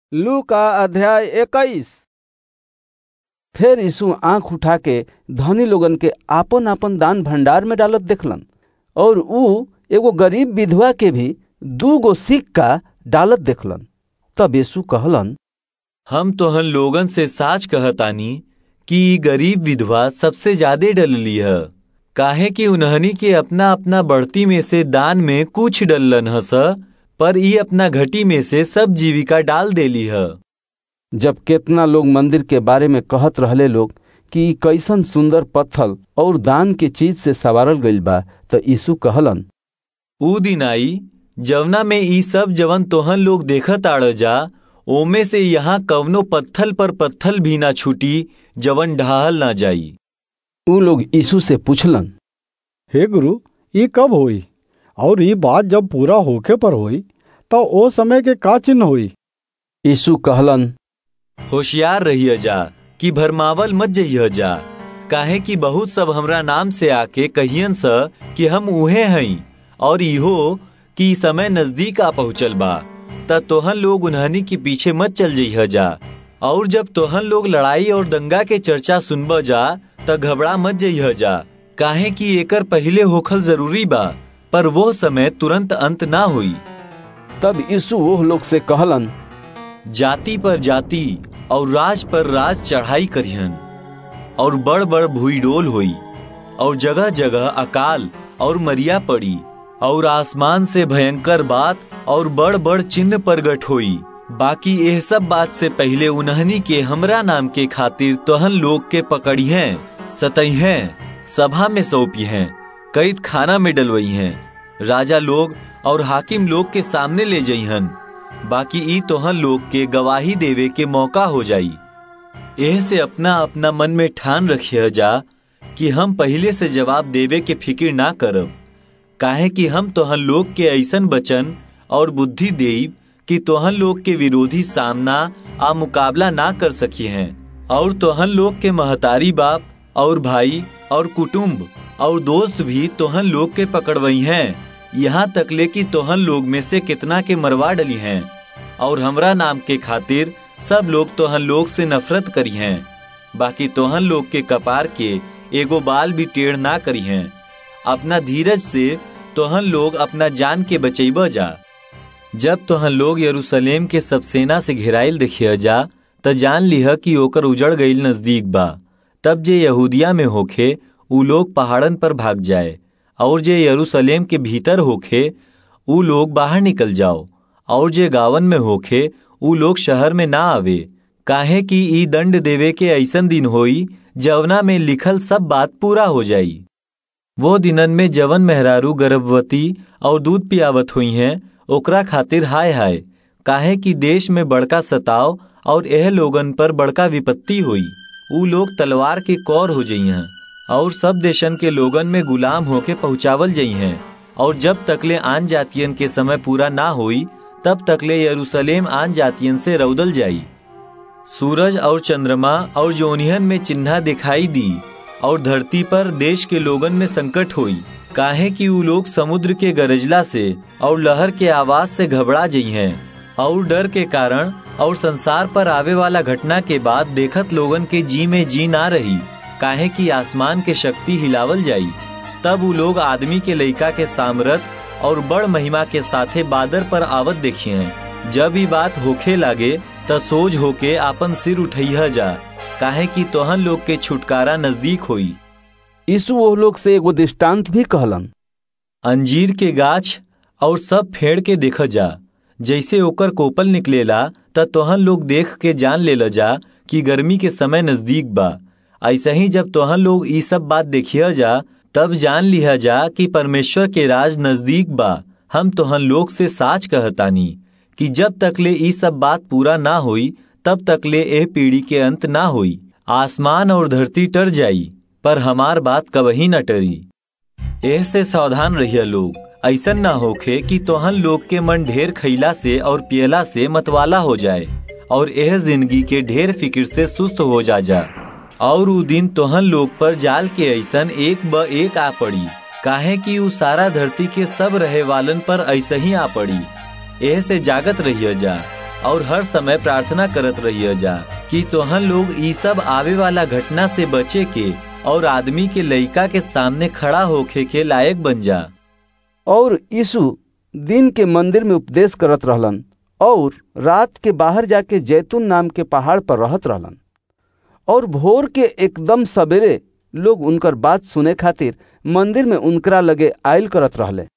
लू का अध्याय इक्कीस फिर यीशु आंख उठा के धनी लोगन के आपन आपन दान भंडार में डालत देखलन और ऊ एगो गरीब विधवा के भी दू गो सिक्का डालत देखलन तब यीशु कहलन हम तोहन लोगन से साच कहतानी कि ई गरीब विधवा सबसे ज्यादे डलली है काहे कि उन्हनी के अपना अपना बढ़ती में से दान में कुछ डलन हस पर ई अपना घटी में से सब जीविका डाल देली है जब केतना लोग मंदिर के बारे में कहत रहले लोग कि ई कैसन सुंदर पत्थल और दान के चीज से सवारल गइल बा त यीशु कहलन ऊ दिन आई जवना में ई सब जवन तोहन लोग देखत आड़ जा ओमे से यहाँ कवनो पत्थल पर पत्थल भी ना छूटी जवन ढाहल ना जाई ऊ लोग यीशु से पूछलन हे गुरु ये कब होई और ये बात जब पूरा होखे पर होई तो ओ समय के का चिन्ह होई यीशु कहलन होशियार रहिए जा कि भरमावल मत जइह जा काहे कि बहुत सब हमरा नाम से आके कहियन स कि हम उहे हई और इहो कि समय नजदीक आ पहुँचल बा त तोहन लोग उन्हनी के पीछे मत चल जइह जा और जब तोहन लोग लड़ाई और दंगा के चर्चा सुनब जा त घबरा मत जइह जा काहे कि एकर पहिले होखल जरूरी बा पर वो समय तुरंत अंत ना हुई तब यीशु वो लोग से कहलन जाति पर जाति और राज पर राज चढ़ाई करिहन और बड़ बड़ भूईडोल हुई और जगह जगह अकाल और मरिया पड़ी और आसमान से भयंकर बात और बड़ बड़ चिन्ह प्रगट हुई बाकी यह सब बात से पहले उन्हनी के हमरा नाम के खातिर तोहन लोग के पकड़ी हैं सतई हैं सभा में सौंपी हैं कैद खाना में डलवई हैं राजा लोग और हाकिम लोग के सामने ले जइहन बाकी ई तोहन लोग के गवाही देवे के मौका हो जाई एह से अपना अपना मन में ठान रखिए जा कि हम पहले से जवाब देवे के फिक्र ना करब काहे कि हम तोहन लोग के ऐसन बचन और बुद्धि देब कि तोहन लोग के विरोधी सामना आ मुकाबला ना कर सकी हैं और तोहन लोग के महतारी बाप और भाई और कुटुंब और दोस्त भी तोहन लोग के पकड़वई हैं यहाँ तकले कि तोहन लोग में से कितना के मरवा डली हैं और हमरा नाम के खातिर सब लोग तोहन लोग से नफरत करी हैं बाकी तोहन लोग के कपार के एगो बाल भी टेढ़ ना करी हैं अपना धीरज से तोहन लोग अपना जान के बचैब जा जब तोहन लोग यरूशलेम के सब सेना से घेराइल देखिए जा त जान लिह कि ओकर उजड़ गईल नजदीक बा तब जे यहूदिया में होखे ऊ लोग पहाड़न पर भाग जाए और जे यरूशलेम के भीतर होखे ऊ लोग बाहर निकल जाओ और जे गावन में होखे ऊ लोग शहर में ना आवे काहे कि ई दंड देवे के ऐसन दिन होई जवना में लिखल सब बात पूरा हो जाई वो दिनन में जवन मेहरारू गर्भवती और दूध पियावत हुई हैं ओकरा खातिर हाय हाय काहे कि देश में बड़का सताव और यह लोगन पर बड़का विपत्ति हुई ऊ लोग तलवार के कौर हो जई हैं और सब देशन के लोगन में गुलाम होके पहुंचावल जई हैं और जब तकले आन जातियन के समय पूरा ना हुई तब तकले यरूशलेम आन जातियन से रौदल जाई सूरज और चंद्रमा और जोनिहन में चिन्हा दिखाई दी और धरती पर देश के लोगन में संकट हुई काहे कि ऊ लोग समुद्र के गरजला से और लहर के आवाज से घबरा जई हैं और डर के कारण और संसार पर आवे वाला घटना के बाद देखत लोगन के जी में जी ना रही काहे कि आसमान के शक्ति हिलावल जाई तब ऊ लोग आदमी के लइका के सामरथ और बड़ महिमा के साथे बादर पर आवत देखिए जब ये बात होखे लागे त सोज होके आपन सिर उठैह जा काहे कि तोहन लोग के छुटकारा नजदीक होई यीशु वो लोग से एगो दृष्टांत भी कहलन अंजीर के गाछ और सब फेड़ के देख जा जैसे ओकर कोपल निकलेला त तोहन लोग देख के जान ले जा कि गर्मी के समय नजदीक बा ऐसा ही जब तोहन लोग ई सब बात देखिए जा तब जान लिया जा कि परमेश्वर के राज नजदीक बा हम तोहन लोग से साच कहतानी कि जब तकले ई सब बात पूरा ना हुई तब तकले एह पीढ़ी के अंत ना हुई आसमान और धरती टर जाई पर हमार बात कबही न टरी एह से सावधान रहिए लोग ऐसन ना होखे कि तोहन लोग के मन ढेर खैला से और पियला से मतवाला हो जाए और यह जिंदगी के ढेर फिक्र से सुस्त हो जा जा और उ दिन तोहन लोग पर जाल के ऐसन एक ब एक आ पड़ी काहे कि उ सारा धरती के सब रहे वालन पर ऐसे ही आ पड़ी एह से जागत रहिए जा और हर समय प्रार्थना करत रहिए जा कि तोहन लोग ई सब आवे वाला घटना से बचे के और आदमी के लइका के सामने खड़ा होखे के लायक बन जा और यीशु दिन के मंदिर में उपदेश करत रहलन और रात के बाहर जाके जैतून नाम के पहाड़ पर रहत रहलन और भोर के एकदम सवेरे लोग उनकर बात सुने खातिर मंदिर में उनकरा लगे आयल करत रहले